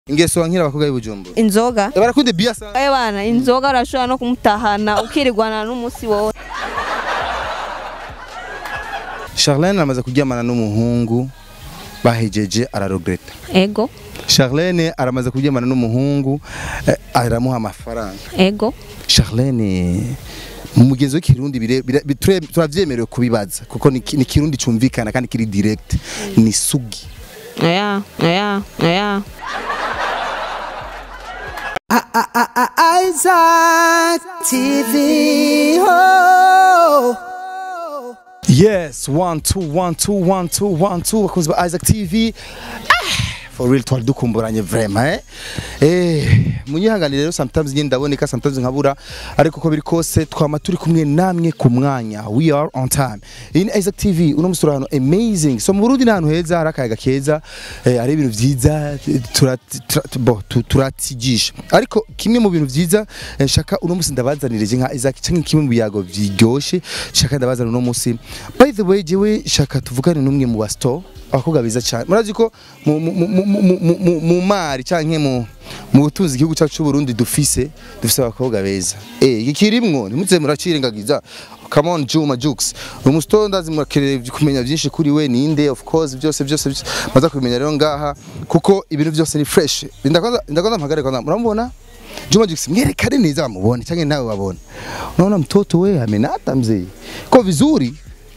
ingeso wankira abakobwa b'ibujumbura inzoga barakunda biya sana Eh bana inzoga urashobora no kumutahana ukirigwana n'umunsi wose Charlene amaze kuryamana n'umuhungu bahejeje araregreta ego Charlene aramaze kuryamana n'umuhungu eh, aramuha amafaranga ego Charlene mu mugenzi w'ikirundi bire- bire- bi- ture- turavyemerewe kubibaza kuko ni ki- ni kirundi cumvikana kandi kiri direct ni sugi oya oya oya Isaac TV. Oh. yes one two one two one two one two bakunzi ba Isaac TV Ah, for real twari dukumburanye vraiment eh eh munyihanganire rero sometimes nyine ndaboneka sometimes nkabura ariko uko biri kose twama turi kumwe namwe ku mwanya we are on time in Isaac TV uno musura hano amazing so mu Burundi ni ahantu heza hari akayaga keza eh, hari ibintu vyiza tura- tura- bo, tu- turatigisha ariko kimwe mu bintu vyiza eh, shaka uno musi ndabazanirije nka Isaac canke kimwe mu biyago biryoshe shaka ndabazana uno musi by the way jewe shaka tuvugane n'umwe mu basto abakobwa beza cyane murazi ko mu- mu- mu- mu- mu- mu- mu- mu mari canke mu mu butunzi igihugu cyacu cy'u Burundi dufise dufise abakobwa beza eh iki kirimwo ntimuze muracirengagiza come on Juma Jux umusito ndazi murakeneye kumenya byinshi kuri we ninde of course byose byose byose maza kubimenya rero ngaha kuko ibintu byose ni fresh ndakwanza ndakwanza mpagare kwanza muramubona Juma Jux mwerekane neza bamubone cyangwa nawe babone unaona mtoto we amenata mzee ko vizuri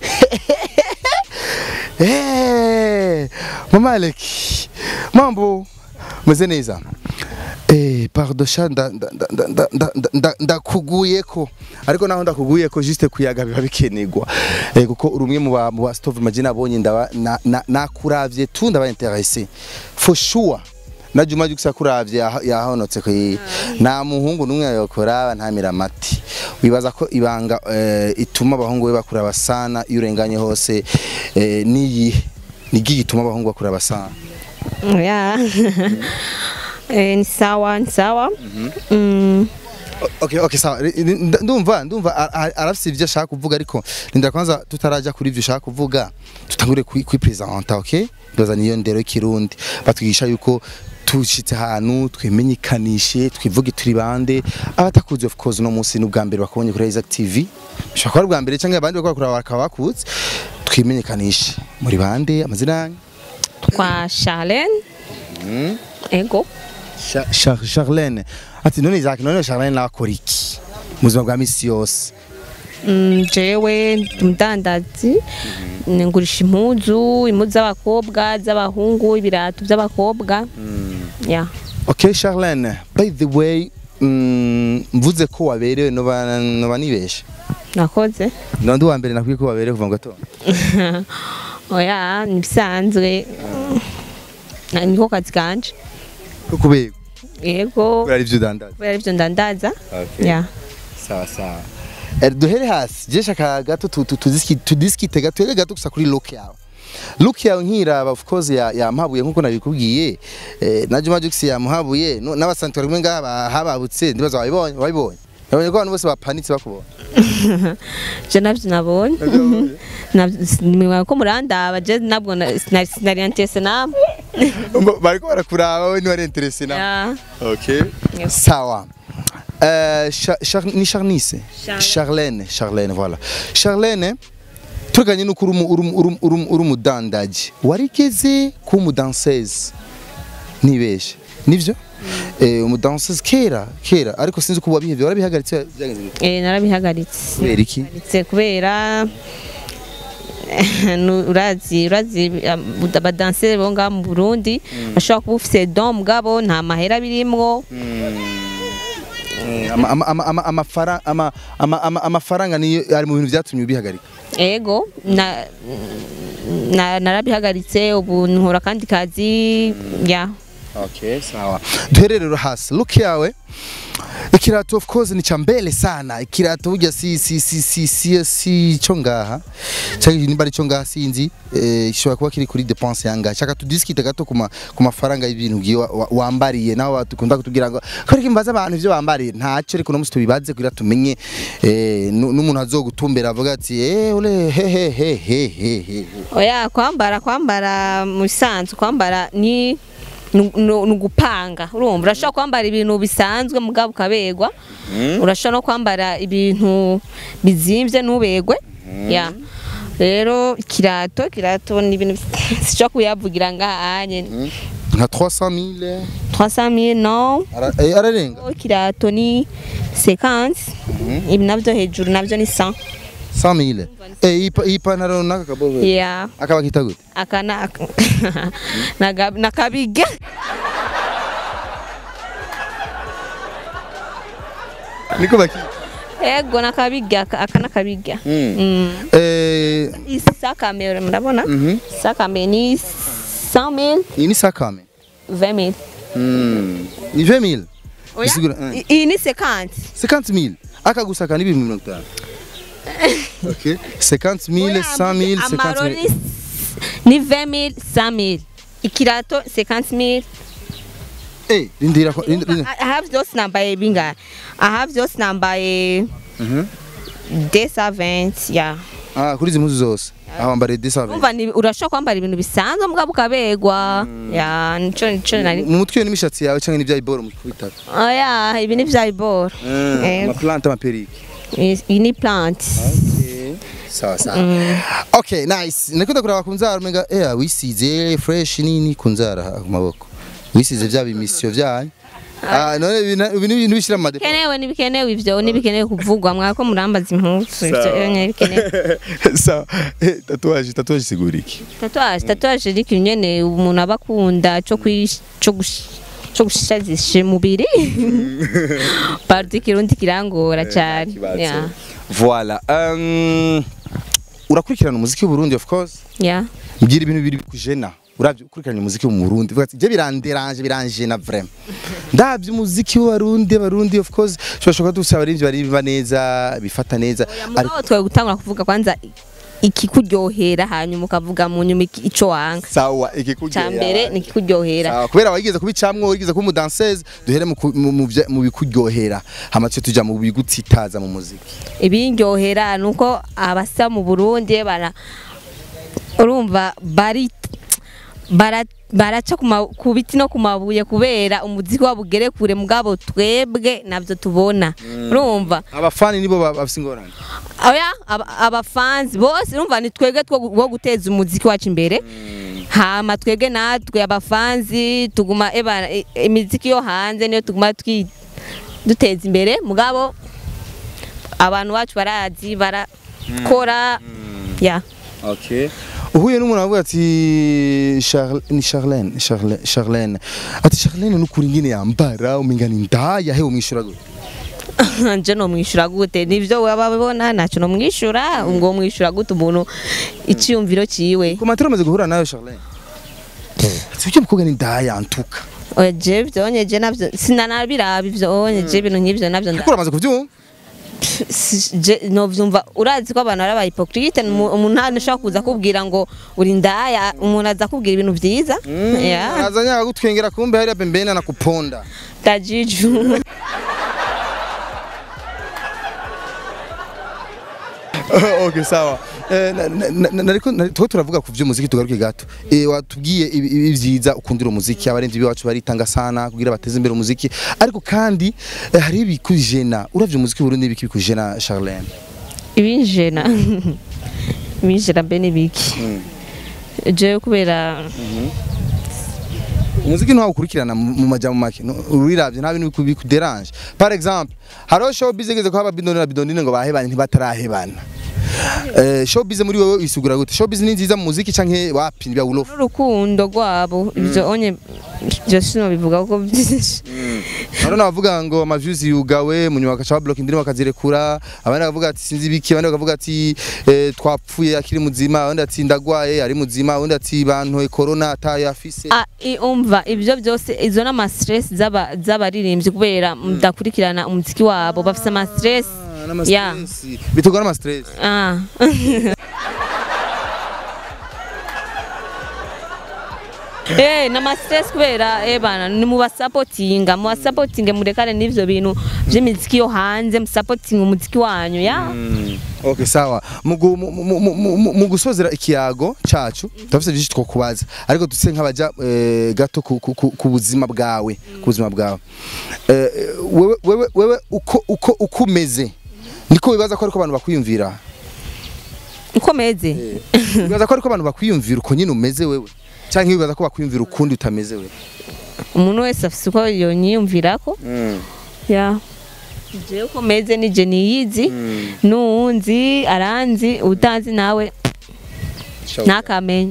Eh, Mama Alec, mambo meze neza Eh, pardon sha nda- nda- nda- nda- nda- nda- nda- nda- ndakuguyeko ariko naho ndakuguyeko juste kuyaga biba bikenegwa eh, kuko uri umwe mu ba mu ba stove majina abonye ndaba na- na- nakuravye tu ndaba intéressé for sure na Juma Jux yakuravye yaho- yahonotse ko nta muhungu numwe yokora ntamira amati wibaza ko ibanga eh, ituma abahungu be bakuraba sana iyo urenganye hose eh, niyi nigi gituma abahungu bakuraba sana oya Eh, ni sawa ni sawa Mm, Okay, okay, sawa. Ri- ri- nda- Ndumva, ndumva a- a- arafise ivyo ashaka kuvuga ariko ndinda kwanza tutaraja kuri ivyo ashaka kuvuga tutangure kwi kwipresenta, okay? Ndoza niyo ndero y'ikirundi. Batwigisha yuko tushitse ahantu twimenyekanishe twivuge turi bande abatakuzi of course no munsi n'ubwa mbere bakubonye kuri Isaac TV bishobora kuba ari ubwa mbere cyangwa abandi bakora kuraba bakaba bakuzi twimenyekanishe muri bande amazina yanyu kwa Charlene ego Cha- Char- Charlene ati none Isaac none Charlene nakora iki mu buzima bwa misi yose Mm, jewe ndi umudandazi ngurisha impuzu impuzu z'abakobwa z'abahungu ibirato by'abakobwa ya Okay, Charlene, by the way, mm, mvuze ko waberewe noba noba nibeshe. nakoze Nandi wa mbere nakwiye ko waberewe kuva mu gatondo. oya nibisanzwe Na- niko kazi kanje Ko kubego. yego Bari ivyo dandaza. kubera arivyo ndandaza Okay. ya Sawa sawa. Er duhere hasi. Je shaka gato tu- tu- tudiski tudiskite gato ere gato gusa kuri look yawe. Look yawe nkiraba of course ya yampabuye nkuko nabikubwiye. Eh na Juma Jux yamuhabuye no- n'abasanzwe bari ngaha hababutse ndibaza wabibonye wabibonye. Nabonye ko abantu bose bapanitse bakubona. je navyo nabonye nimwe ko murandaba je nabwo na- sinari sinari antese namwe Mbo- Bariko barakuraba we ni wari interesse na. Ya. Ok. Yep. Sawa. Euh, Char Char ni Charnice. Charlene. Charlene, Charlene, voilà. Charlene, tuganye nuko uri umu- uri umu- uri umu- uri umu- uri umudandaji. Warigeze kuba umudanseuse. Nibeshe. Nivyo? Eh, umudanseuse kera, kera, ariko sinzi ko wabihevye, warabihagaritse byagenze bite? Eh, narabihagaritse Kubera iki? Ndetse kubera nu- urazi urazi um, abadanseri bo ngaha mu Burundi bashobora kuba ufise don mugabo nta mahera birimwo Eh, ama- ama- ama- ama- amafara- ama- ama- ama- amafaranga niyo ari mu bintu vyatumye ubihagarika. ego na, na narabihagaritse ubu nkora kandi kazi ya Okay, sawa. Duhere rero hasi. Look yawe. Ikirato of course ni cha mbele sana. Ikirato burya si si si si si si cyo ngaha. Cyangwa nimba ari cyo ngaha sinzi. Eh gishobora kuba kiri kuri dépense yanga. Chaka tudiskite gato kuma ku mafaranga y'ibintu giye wa- wa- wambariye naho batukunda kutubwira ngo ko ariko imbaza abantu ivyo bambariye ntacyo ariko no musi tubibaze kugira tumenye eh nu- n'umuntu azogutumbera avuga ati eh ole he he he he he he. oya kwambara kwambara mu bisanzwe kwambara ni ni ni ugupanga urumva urashobora kwambara ibintu bisanzwe mugabo ukabegwa urashobora no kwambara ibintu bizimvye ntubegwe ya rero ikirato ikirato ni ibintu sishobora kuyavugira ngaha anye nka 300000 300 non Ara- eh, ararenga ikirato ni 50 ibi navyo hejuru navyo ni 100 100000 eh iyi pa- iyi pantaro naka kabobe ya akaba kita gute aka na naga- nakabige niko baki ego nakabige aka aka nakabige Mm. eh isakame murabona mhm sakame ni 100000 iyi ni sakame 20000 Mm. ni 20000 Oya? Bisigura, eh. I- iyi ni 50 50000 akagusaka ni 250 ok 50000 100000 amaro 50000 ni ni 20000 100000 ikirato 50000 eh rindira ko- rindira- rindira. I I have those nambaye binga I have those nambaye Mhm. 220 yeah ah kuri izi mpuzu zose aho wambariye 200 umva ni urashobora kwambara ibintu bisanzwe mugabo ukabegwa ya nico nico nari mu mutwe iyo n'imishatsi yawe cyangwa n'ibya iboro mu kubitaka oya ibi ni vya iboro Ego. amaplante amaperike iyi ni plant sawa sawa okay nice nakunda kuraba ku nzara umenga eh wisize fresh nini ku nzara ku maboko wisize bya bimisyo byanyu ah none ibi na- ibi ni ibintu bishira mu madepo bikenewe ntibikenewe ivyo ntibikenewe kuvugwa mwako murambaza impuzu ivyo nyene bikenewe sawa eh tatuwaje tatuwaje sigura iki tatuwaje tatuwaje ni ikintu nyene umuntu aba akunda co kwish- co gush- co gushazisha umubiri parti kirundi kirangora cane Yeah. voilà um, urakurikirana umuziki w'u Burundi of course Yeah. mbwira ibintu bibiri bikujena uravye ukurikirana umuziki wo mu Burundi uvuga ati je biranderanje biranjena vraiment ndavye umuziki w'abarundi abarundi of course turashobora dusaba abarimvyi baririmba neza bifata neza mugabo twe gutangura kuvuga kwanza ikikuryohera hanyuma ukavuga mu nyuma iki- ico wanga sawa ca ikikujya mbere ni ikikuryohera Sawa, kubera wageze kubicamwo wigeze kuba umudanseuse duhere mu ku- mu- mu vya- mu bikuryohera hama tuce tuja mu bigutsitaza mu muziki ibindyohera nuko abasa mu Burundi bara urumva bari bara baraca ku ma- ku biti no ku mabuye kubera umuziki wabo ugere kure mugabo twebwe navyo tubona urumva abafani nibo ba- bafise ingorane oya aba- abafanzi bose urumva ni twebwe two wo guteza umuziki wacu imbere hama twebwe natwe abafanzi tuguma eba i- imiziki yo hanze niyo tuguma twi duteza imbere mugabo abantu bacu barazi barakora ya okay uhuye n'umuntu avuga ati Charl- ni Charlene Charlene Charlene ati Charlene nukuri ngine yambara umenga ni ndaya he umwishura gute nje no mwishura gute nivyo waba babona naco no mwishura ngo mwishura gute umuntu iciyumviro ciwe ku matero amaze guhura nawe Charlene ati ujye mukobwa ni ndaya antuka oya je vyonye je navyo sinanabiraba ivyo onye je ibintu nk'ivyo navyo nda- kuko uramaze kuvyumva Si- je novyumva urazi ko abantu ari abahipokrite umuntu ntashobora kuza kubwira ngo uri ndaya umuntu aza kubwira ibintu vyiza ya azanye agutwengera kumbe hariya pembeni anakuponda tajiju okay sawa Eh, na- na- na- nariko na- tuko turavuga ku vy'umuziki tugaruke gato Eh, watubwiye ibi ibi vyiza ukundira umuziki abarenzi biwacu baritanga sana kugira bateze imbere umuziki ariko kandi eh, hari ibikujena uravye umuziki w'Uburundi ibiki bikujena Charlene ibinjena ibinjena mbe nibiki jewe kubera umuziki ntawo ukurikirana mu mu majambo make no- uriravye nta bintu biku- bikuderange par exemple hariho showbiz igeze ko haba bidoni na bidonine ngo bahebanye ntibatarahebana Eh, showbiz muri wowe isugura gute showbiz ni nziza mu muziki canke wapi bya ulofu n'urukundo rwabo ivyo onye vyo sinobivuga kuko vyinshi Hano navuga ngo amaviews yugawe mu nyuma bakaca bablock indirimbo bakazirekura abandi bakavuga ati sinzi biki abandi bakavuga ati eh, twapfuye akiri muzima abandi ati ndagwaye ari muzima abandi ati bantoye corona atayo afise Ah, i- umva ivyo byose izo n'ama stress z'aba- z'abaririmbyi kubera mudakurikirana umuziki wabo bafise ama stress Ah, n'ama Yeah. stress. bitugwa n'ama stress ah Eh, nama stress kubera eh bana ni mu basapotinga mu basapotinge murekane n'ivyo bintu vy'imiziki yo hanze musapotinga umuziki wanyu ya Okay sawa mugu mu- mu- mu- mu- mu- mu gusozera ikiyago cacu turafise byinshi two kubaza ariko dutse nk'abaja eh, gato ku, ku, ku, ku buzima bwawe ku buzima bwawe eh, wewe wewe wewe uko uko uko umeze niko bibaza ko ariko abantu bakwiyumvira uko meze bibaza ko ariko abantu bakwiyumvira uko nyine umeze wewe cyangwa bibaza ko bakwiyumvira ukundi utameze wewe umuntu wese afise uko yonyiyumvirako ya jewe uko meze nije niyizi n'uwunzi aranzi utanzi nawe ntakamenye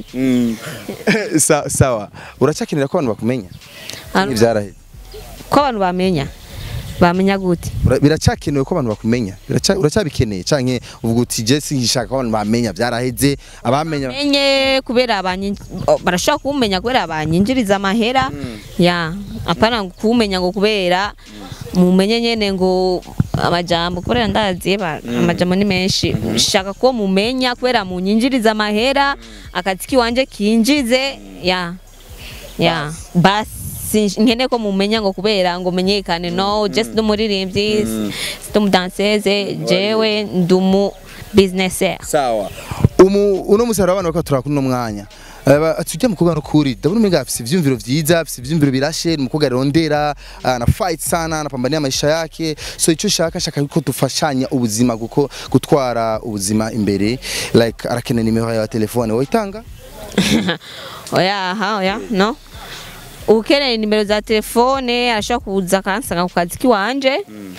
Sa- sawa uracakenera ko abantu bakumenya Hano- ivyaraheze ko abantu bamenya bamenya gute Ura- biracakenewe ko abantu bakumenya Biraca- uracyabikeneye canke uvuga uti je singishaka ko abantu bamenya byaraheze abamenya menye kubera abanyi- o, barashobora kumenya kubera banyinjiriza amahera ya apana kumenya ngo kubera mumenye nyene ngo amajambo kubera ndazi ba- amajambo ni menshi shaka ko mumenya kubera munyinjiriza amahera akazi kiwanje kinjize ya ya basi nkene ko mumenya ngo kubera ngo menyekane no just n'umuririmbyi si umudanseze jewe ndumu businessaire sawa umu uno musara abantu bako turakuna uno mwanya Aba- tujya mu kugana ukuri ndabona umenga afise ivyumviro vyiza afise ivyumviro birashe ni umukobwa arondera ana fight sana anapambania maisha yake so ico shaka shaka ko dufashanya ubuzima guko gutwara ubuzima imbere like arakenera nimero ya telefone woyitanga oya aha oya no ukeneye nimero za telefone arashobora kuza akansanga ku kazi kiwanje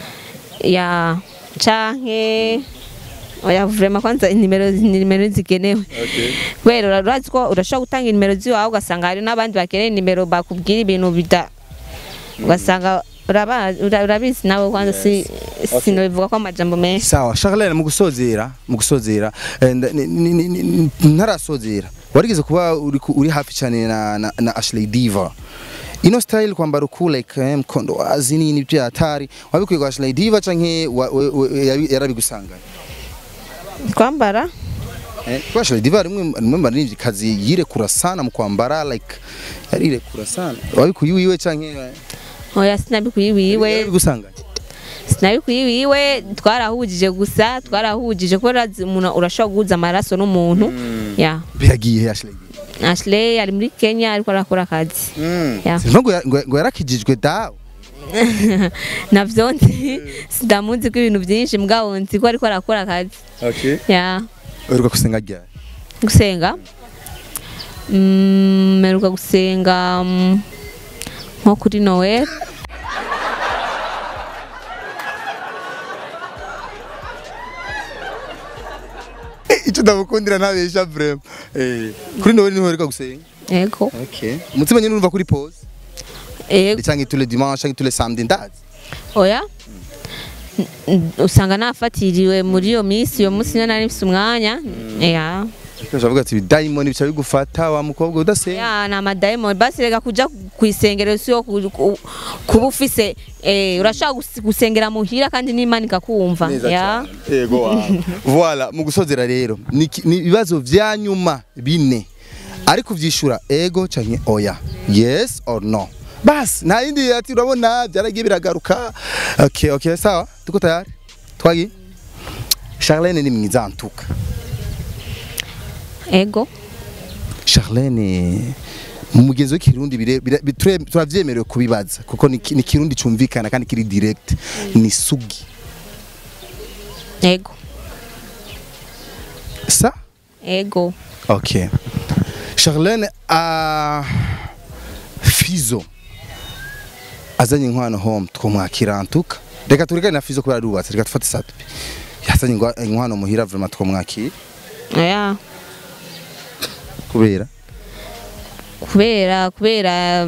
ya canke oya vrema kwanza nimero nimero zikenewe kubera ura- urazi ko urashobora gutanga nimero ziwawe ugasanga hari n'abandi bakeneye nimero bakubwira ibintu bida ugasanga uraba- ura- urabizi nawe kwanza si sinobivuga ko amajambo menshi sawa Charlene mu gusozera mu gusozera eh, nda- ni- ni- ni- ni- ntarasozera warigeze kuba uri ku- uri hafi cyane na, na, na Ashley Diva ino style kwambara uku like eh, mkondo wazi nini byo hatari wabikuye kwa Ashley Diva canke wa- we- we- yabi- yarabigusanganye kwambara eh kwa Ashley Diva rimwe rimwe marivyi kazi yirekura sana mu kwambara like yarirekura sana wabikuye wiwe canke eh, oya sinabikuye iwiwe yarabigusanganye sinabikuye iwiwe twarahujije gusa twarahujije kubera urazi umuntu urashobora guhuza amaraso n'umuntu ya biragiye he Ashley Diva Ashley ari muri Kenya ariko arakora akazi Ya. Sinumva ngo ya- ngo ngo yarakijijwe dawe navyo nzi sindamuzi ko ibintu byinshi mugabo nzi ko ariko arakora akazi okay ya uheruka gusenga ryari gusenga Mm, mperuka gusenga mm, nko kuri Noel icyo ndamukundira ntabesha vrema eh kuri nowe niho uheruka gusenga yego okay umutima nyine urumva kuri pause yego cyangwa tous les dimanches cyangwa tous les samedi ndazi oya N- n- usanga nafatiriwe muri iyo minsi iyo munsi niyo nari mfise umwanya ya Ukavuga ati daimoni bica bigufata wa mukobwa udasenga ya ni amadayimoni basi reka kuja ku isengero si yo ku- ku- kuba ufise eh, urashobora gus- gusengera muhira kandi n'imana ikakumva neza ya cyane yego wawe voilà mu gusozera rero ni ki- ni ibibazo vya nyuma bine ariko uvyishura ego canke oya yes or no bas nta yindi ati urabona byaragiye biragaruka okay okay sawa tuko tayari twagi Charlene ni mwiza antuka ego Charlene mu mugenzi w'ikirundi bire- bire- biture- turavyemerewe kubibaza kuko ni ki- ni kirundi cumvikana kandi kiri direct ni sugi ego sa ego okay Charlene a Fizo azanye inkwano home twomwakira antuka reka turekane na Fizo kubera arubatse reka tufate satupi yazanye ingwa- inkwano muhira vraiment twomwakira oya kubera kubera kubera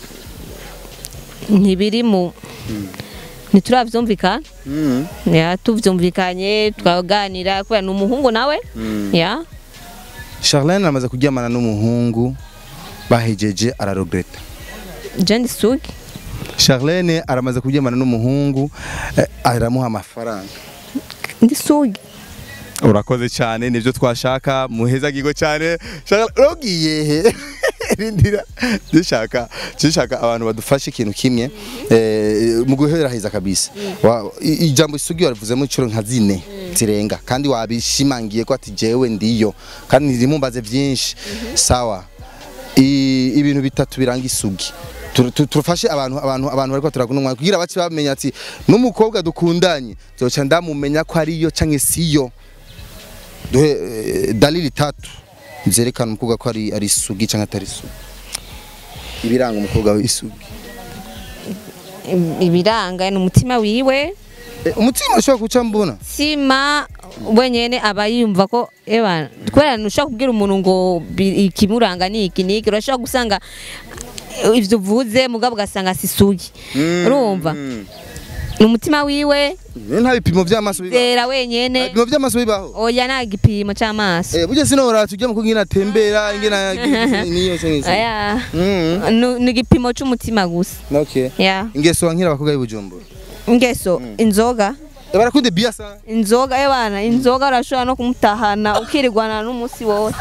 ntibiri mu ntituravyumvikana ya tuvyumvikanye twaganira kubera ni umuhungu nawe ya Charlene amaze kuryamana n'umuhungu bahejeje araregreta je ndi sugi Charlene aramaze kuryamana n'umuhungu eh, aramuha amafaranga ndi sugi urakoze cyane nibyo twashaka muheza gigo cyane Charlene urogiye he rindira dushaka dushaka abantu badufashe ikintu kimwe eh, mu guheraheza kabisa Wa- i- ijambo isugi warivuzemo inshuro nka zine zirenga kandi wabishimangiye ko ati jewe ndiyo kandi ntimumbaze byinshi sawa I- ibintu bitatu biranga isugi Tu- tu- turafashe abantu abantu abantu bariko turakunda umwanya kugira bace bamenya ati n'umukobwa dukundanye zoca ndamumenya ko ariyo canke siyo duhe eh, dalili tatu zerekana umukobwa ko ari ari isugi canke atari isugi ibiranga umukobwa w'isugi ibiranga ni umutima wiwe Eh, umutima ushobora kuca mbona sima wenyene aba yumva ko eba kubera ntushobora kubwira umuntu ngo bi- ikimuranga ni iki niki urashobora gusanga eh, ivyo uvuze mugabo ugasanga sisugi urumva ni umutima wiwe Eh, nta bipimo vy'amaso bibaho zera Nta wenyene bipimo vy'amaso bibaho oya nta gipimo c'amaso Eh, burya sinora tujya mu kugira atembera ingena niyo cyangwa aya Mm. Nu- ni igipimo c'umutima gusa Okay. ya Ingeso wankira abakobwa b'Ibujumbura. ingeso inzoga Eh, Barakunde bia sana. inzoga ebana inzoga urashobora no kumutahana ukirigwana n'umunsi wose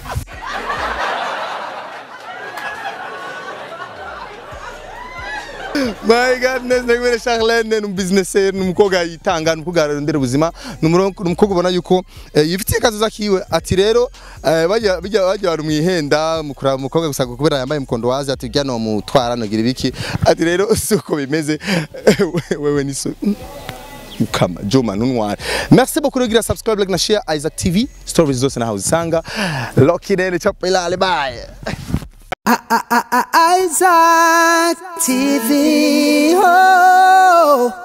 My goodness, ndagwere Charlene ni businessaire ni umukobwa yitanga ni umukobwa arondera ubuzima ni umurongo- ni umukobwa ubona yuko eh, yifitiye kazoza kiwe ati rero eh, bajya bajya bajya bari mwihenda mukura umukobwa gusa kubera yambaye mukondo wazi ati ujya no mutwara no gira ibiki ati rero suko bimeze wewe ni so kama Joma Nunwari. Merci beaucoup de subscribe like na share Isaac TV. Stories zose na uzisanga. Loki nene chapelale bye. Isaac TV. Oh.